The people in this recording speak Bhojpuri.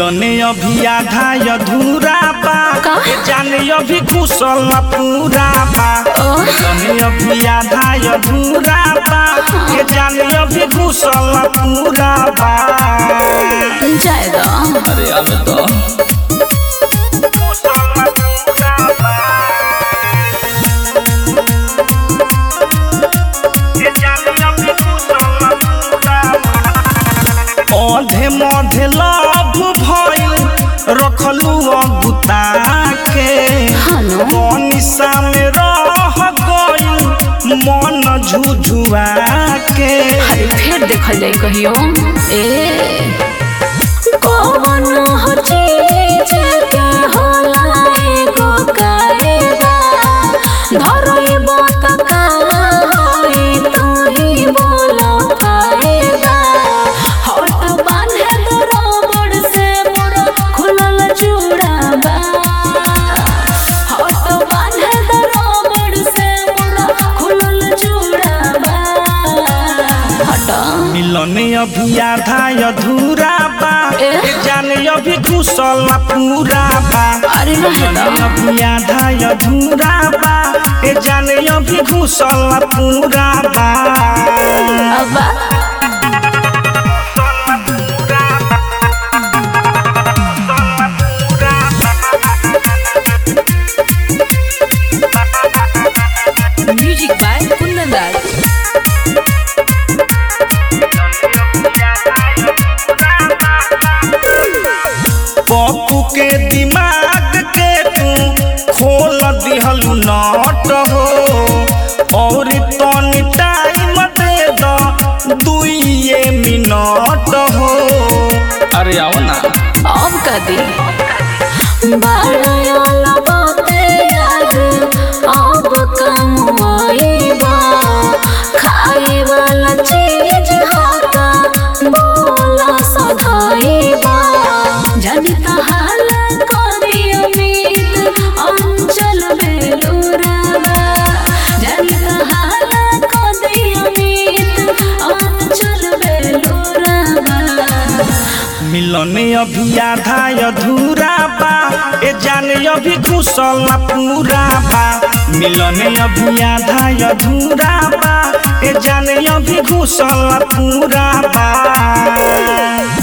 मिलने अभी आधा अधूरा बा का? ए जाने अभी कुशल पूरा बा ओह। मिलने अभी आधा अधूरा बा ए जाने अभी कुशल पूरा बा जाएगा अरे अब तो अधे मधे लभ भइल रखलू अगुता के हनु निशा में रह गइल मन झुझुआ के अरे फिर देखल जाई कहियो ए कौन हो चीज के होला एगो कायदा धरइबो त का होई तू ही बोलो फायदा हट बांधे तो रबड़ से मोरा खुलल चूड़ाबा हट बांधे तो रबड़ से मोरा खुलल चूड़ाबा हट मिलने अभी आधा अधूरा बा ए? ए जाने अभी घुसल पूरा बा अरे रहे मिलने ना अभी आधा अधूरा बा ए जाने अभी घुसल पूरा बा अब्बा Music by Kundan Das. Pappu के दिमाग के तू खोल दिहलू नट हो और तनी टाइम दे द दुइये मिनट हो अरे आओ ना अब का दी बारयाला बाते याद अब कम आईबा खाए वाला चीज हाथा बोला सधाईबा जानी हाल करी उम्मीद अंचल बेलूराबा जानी हाल करी उम्मीद अंचल बेलूराबा मिलने अभी आधा अधूरा बा ए जाने अभी घुसल पूरा बा मिलने अभी आधा अधूरा बा ए जाने अभी घुसल पूरा बा